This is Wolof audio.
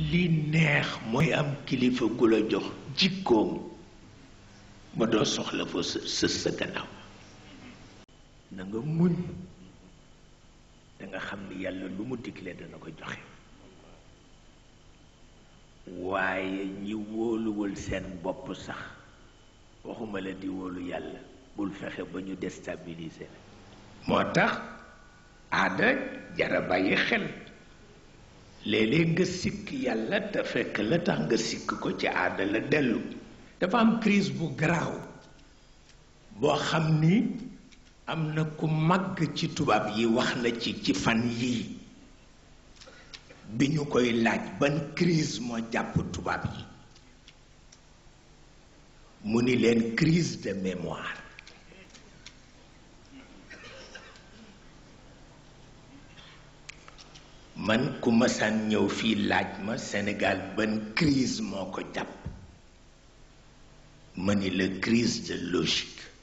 li neex mooy am kilifa gu la jox jikkoom ba doo soxla fa sa sa gannaaw na nga muñ danga xam ni yàlla lu mu digle dana ko joxe waaye ñi wóoluwul seen bopp sax waxuma la di wóolu yàlla bul fexe ba ñu déstabiliser la moo tax aada jara bàyyi xel léeg-léeg nga sikk yàlla te fekk la tax nga sikk ko ci aada la dellu dafa am crise bu garaaw boo xam ni am na ku màgg ci tubaab yi wax na ci ci fan yii bi ñu koy laaj ban crise moo jàpp tubaab yi mu ni leen crise de mémoire man ku masaan ñëw fii laaj ma Sénégal ban crise moo ko jàpp ma ni la crise de logique